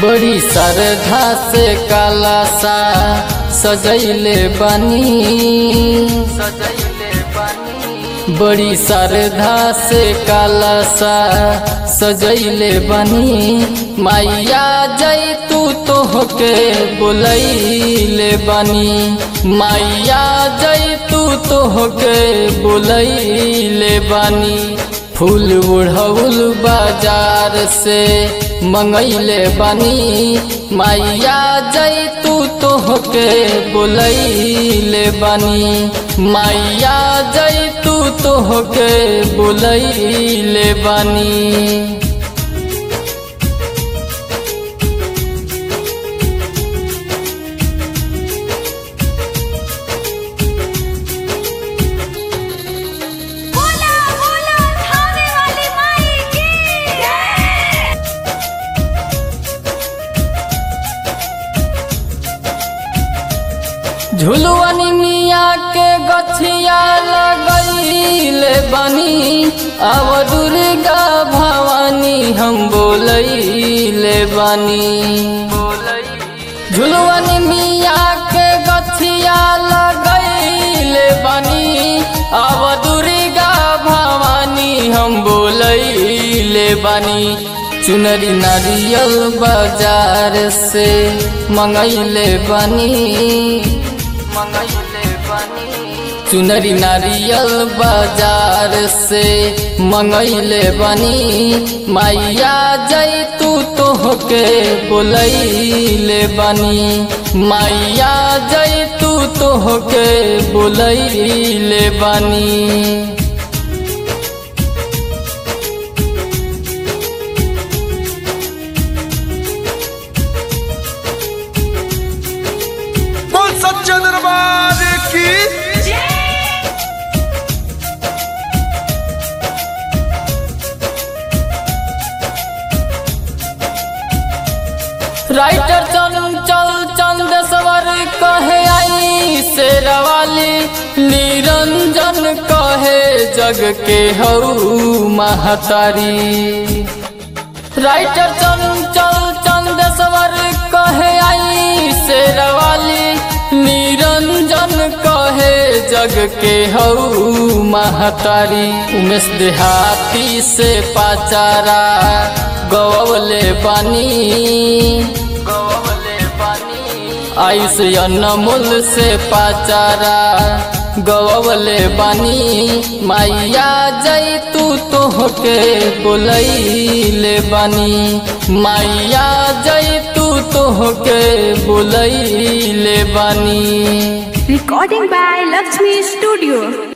बड़ी श्रद्धा से काला सा सजैले बनी सजैले बनी बड़ी श्रद्धा से काला सा सजैले बनी मैया जय तू तो होके बोलैले बनी मैया जय तू तो होके बोलैले बनी फूल उड़ौल बाजार से मंगैले बनी मैया जय तू तो होके बोलैले बनी मैया जय तू तो होके बोलैले बनी बोला बोला थाने वाली माई की जय झुलुअनी मिया के गछिया लगैले बनी अब दुर्गा भवानी हम बोलैले बनी झुलुअनी मिया के गछिया लगैले बनी अब दुर्गा भवानी हम बोलैले बनी चुनरी नारियल बाजार से मंगैले बनी मंगैले बनी चुनरी नारियल बाजार से मंगैले बनी मैया जय तू तो होके बोलैले बनी मैया जय तू तो होके बोलैले बनी बोल सच्चे दरबार की राइटर चंचल चंदेश्वर कहे आई शेरवाली निरंजन कहे जग के हऊ महतारी राइटर चंचल चंदेश्वर कहे आई शेरवाली निरंजन कहे जग के हऊ महतारी उमेश देहाती से पाचारा गवले बानी गवले बानी आयुष अनमोल से पाचारा गवले बानी मैया जय तू तो होके बोलैले बानी मैया जय तू तो होके बोलैले बानी Recording by Lakshmi Studio.